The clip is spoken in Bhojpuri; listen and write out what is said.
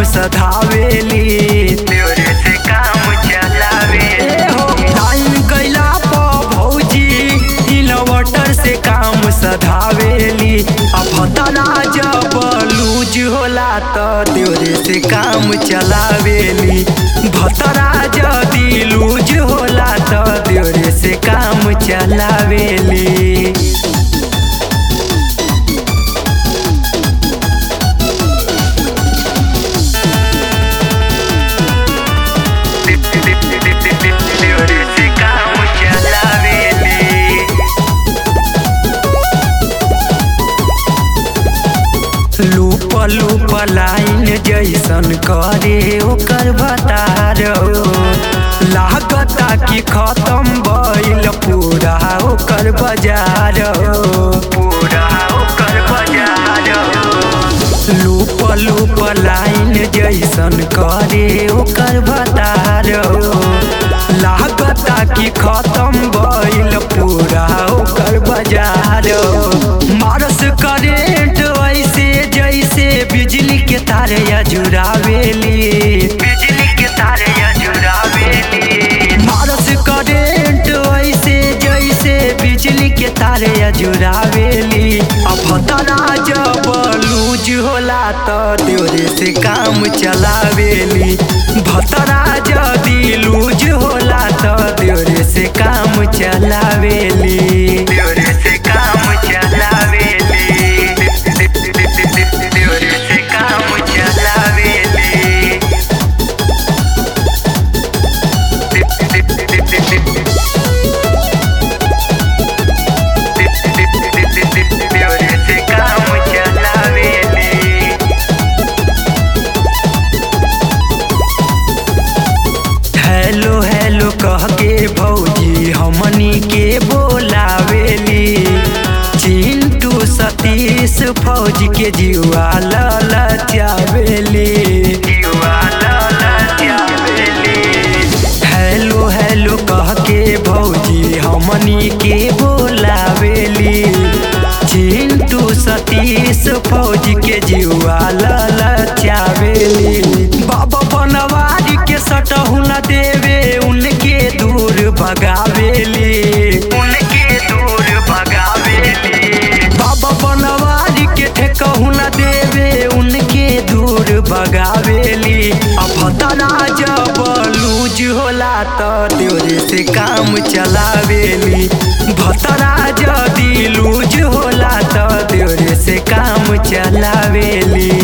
सधावेली देवरे से काम चलावे ए हो टाइम कैला प भौजी इन्वर्टर से काम सधावेली अब भतरा जब लूज होला त देवरे से काम चलावेली भतरा जदी लूज होला त देवरे से काम चलावेली देवरे से काम चलावेली लूप लूप लाइन जैसन करे ओकर बतार लागता कि खत्म भइल पूरा ओकर बाजार पूरा ओकर बाजार लूप लूप लाइन जैसन करे ओकर बतार लागता कि खत्म भइल पूरा ओकर बाजार मारस करेंट ऐसे जैसे बिजली के तार या जुड़ावेली बिजली के तार या जुड़ावेली मारस करेंट ऐसे जैसे बिजली के तार या जुड़ावेली अब भतरा जब लूज होला त देवरे से काम चलावेली भतरा जदी लूज होला त देवरे से काम चलावेली देवरे से काम चलावेली देवरे से काम चलावेली देवरे से काम चलावेली हेलो हेलो कह के भौजी हमनी के बोलावेली चिंटू सतीश फौज के जीवा ललचावेली जीवा ललचावेली हेलो हेलो कह के भौजी हमनी के बोलावेली चिंटू सतीश फौज के जीवा ललचावेली बाबा बनवारी के सटहु न देवे उनके दूर भगावेली उनके दूर भगावेली बाबा बनवारी के ठेकहु न देवे उनके दूर भगावेली अब भतरा जब लूज होला त देवरे से काम चलावेली भतरा जदी लूज होला त देवरे से काम चलावेली